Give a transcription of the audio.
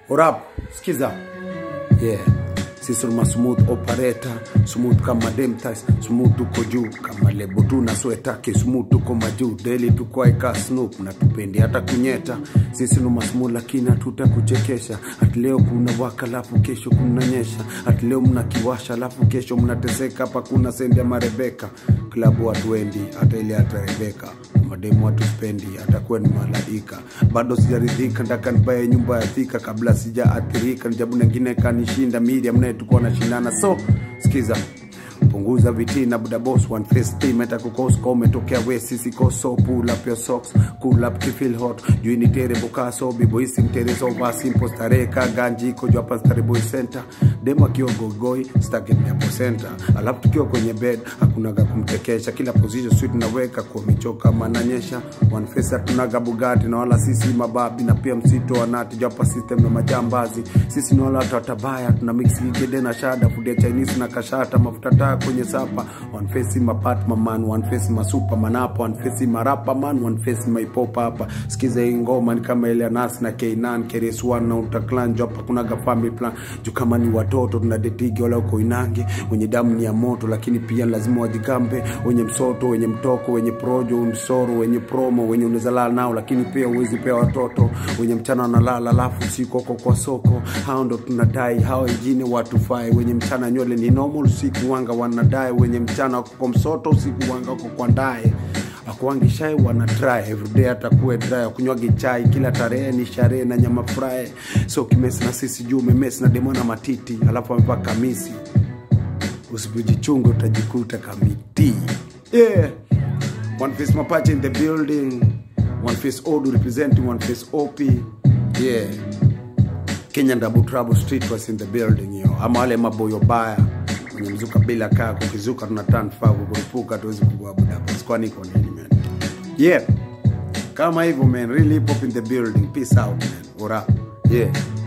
Orap, sikiza. Yeah. Sisi tuna smooth operator, smooth kama demtas, smooth tuko juu kama lebo tu na sweta, smooth tuko majuu, daily tuko aika snoop na tupendi hata kunyeta. Sisi ni smooth lakini hatutakuchekesha. Ati leo kuna waka alafu kesho kuna nyesha. Ati leo mnakiwasha alafu kesho mnateseka hapa kuna sendi ya marebeka. Klabu watu wendi hata ile hata Rebeka. Mademu watu spendi atakuwa ni malaika. Bado sijaridhika ndaka nibaye nyumba ya thika kabla sijaathirika. Nijabu nengine kanishinda media mnaye tukuwa nashindana. So sikiza punguza vitina buda boss one face team hata kukosko umetokea we sisi koso pull up your socks cool up to feel hot juu ni tere bukaso bibo isi mtere so va simple starehe ka ganji iko juu hapa stare boy center demo akiwa gogoi staki ni hapo center alafu tukiwa kwenye bed hakuna ga kumtekesha kila position sweet naweka kwa michoka mananyesha one face hatunaga bugati na wala sisi mababi na pia msito wanati juu hapa system na majambazi sisi ni wala watu watabaya tuna mix gede na shada food ya chinese na kashata mafuta taa kwenye sapa one face my partner man one face my superman hapa one face my rapper man one face my pop hapa sikiza hii ngoma ni kama ile ya Nas na K9 Keres One na utaklan juu hapa kuna ga family plan juu kama ni watoto tunadetigi wala uko inange wenye damu ni ya moto lakini pia lazima wajigambe wenye msoto wenye mtoko wenye projo msoro wenye promo wenye unaweza lala nao lakini pia uwezi pea watoto wenye mchana wanalala alafu usiku wako kwa soko hao ndo tunadai hao wengine watufai wenye mchana nywele ni normal usiku wanga wanadai wenye mchana wako kwa msoto usiku wanga wako kwa ndae akuangi shai wana try everyday atakuwe dry kunywagi chai kila tarehe ni sharehe na nyama fry so kimesi na sisi juu umemesi na demo na matiti alafu amevaa kamisi usipojichunga utajikuta kamiti yeah one face mapache in the building one face odu representing one face op yeah Kenya Double Trouble Street was in the building yo. Ama wale maboyo baya wenye mzuka bila kaa kukizuka tuna turn favu kurupuka tuwezi kuabudu hapa. Kwani iko nini man? Yeah. Kama hivyo man, really hip hop in the building. Peace out man. Ora. Yeah.